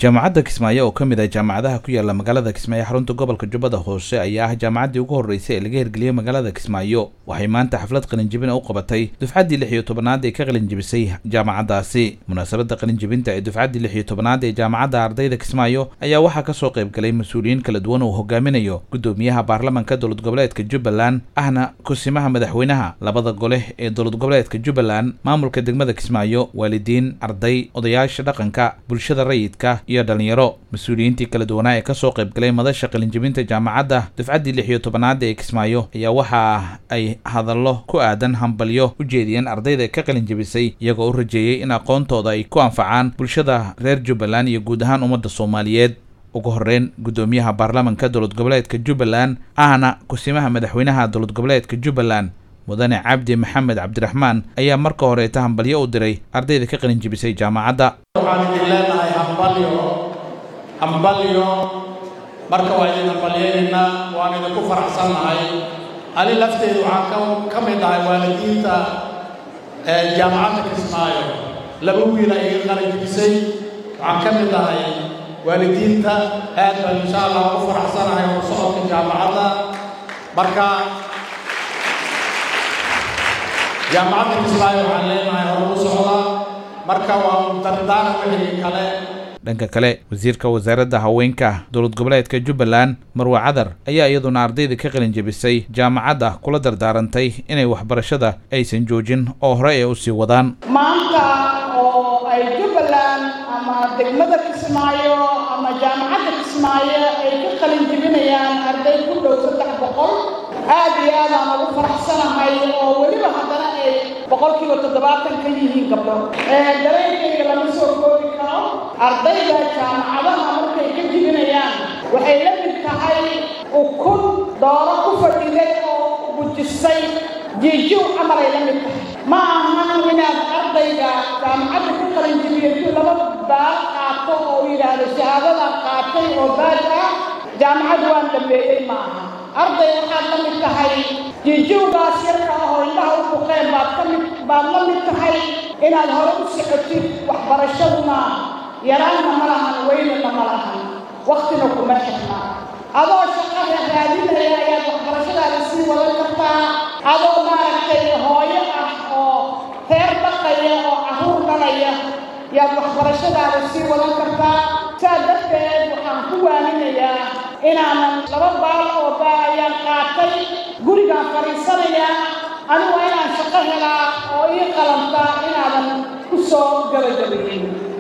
jaamacadda kismaayo oo ka mid ah jaamacadaha ku yaala magaalada kismaayo xarunta gobolka jubbada hoose ayaa ah jaamacaddii ugu horreysay ee laga hirgeliyey magaalada kismaayo waxay maanta xaflad qalinjibin u qabatay dufcaddii lix iyo tobanaad ee ka qalinjibisay jaamacaddaasi munaasabadda qalinjibinta ee dufcaddii lix iyo tobanaad ee jaamacadda ardayda kismaayo ayaa waxaa kasoo qayb galay mas-uuliyiin kala duwan uu hogaaminayo guddoomiyaha baarlamanka dowlad goboleedka jubbaland ahna kusimaha madaxweynaha labada gole ee dowlad goboleedka jubbaland maamulka degmada kismaayo waalidiin arday odayaasha dhaqanka bulshada rayidka iyo dhalinyaro mas-uuliyiintii kala duwanaa ee kasoo qayb galay madasha qalinjibinta jaamacadda dufcaddii lix iyo tobanaada ee kismaayo ayaa waxa ay hadallo ku aadan hambalyo u jeediyeen ardayda ka qalinjibisay iyagoo u rajeeyey in aqoontooda ay ku anfacaan bulshada reer jubbaland iyo guud ahaan ummadda soomaaliyeed ugu horreyn guddoomiyaha baarlamanka dowlad goboleedka jubbaland ahna kusimaha madaxweynaha dowlad goboleedka jubbaland mudane cabdi maxamed cabdiraxmaan ayaa marka horeeta hambalyo u diray ardayda ka qalinjibisay jaamacadda waxaan idin leenahay hambalyo hambalyo marka waa idin hambalyaynaynaa waan idinku faraxsannahay ani lafteedu waxaan ka mid ahay waalidiinta jaamacadda kismaayo laba wiila iga qalinjibisay waxaan ka mid ahay waalidiinta aad baan insha allah ugu faraxsanahay oo socodka jaamacadda marka jaamacadda kismaayo waxaan leenahay horugu socda marka waa dardaaran wixii kale dhanka kale wasiirka wasaaradda haweenka dowlad goboleedka jubbaland marwe cadar ayaa iyaduna ardayda ka qalin jebisay jaamacadda kula dardaarantay inay waxbarashada aysan joojin oo hore ay u sii wadaan maanta oo ay jubbaland ama degmada kismaayo ama jaamacadda kismaayo ay ka qalin jebinayaan arday ku dhow saddex boqol aad iyo aad aan ugu faraxsanahay oo weliba haddana ay boqolkiiba toddobaatan ka yihiin gabdho dareenkayga lama soo koobi karo ardayda jaamacadaha markay ka jibinayaan waxay la mid tahay ukun dooro ku fadhiday oo bujisay jiijiw camalay la mid tahay ma ahan inaad ardayga jaamacadda ka qalinjibiyo intuu laba baal qaato oo yidhaahdo shahaadada qaatay oo baal ah jaamacad waan dhameeyey ma aha arday waxaad la mid tahay jiijiwgaas yarka ah oo indhaha u buqeen baad ka mid baad la mid tahay inaad hore u socotid waxbarashaduna yaraanna ma lahan weynana ma lahan waktina kuma xirna adoo shaqada raadinaya ayaad waxbarashadaada sii wadan kartaa adoo maaragtay hooyo ah oo reer dhaqaya oo carruur dhalaya yaad waxbarashadaada sii wadan kartaa saa darteed waxaan ku waaninayaa inaanan laba baal oo baa ayaan qaatay gurigaan fadhiisanayaa anigu waa inaan shaqo helaa oo ii qalantaa inaadan ku soo gabagabayin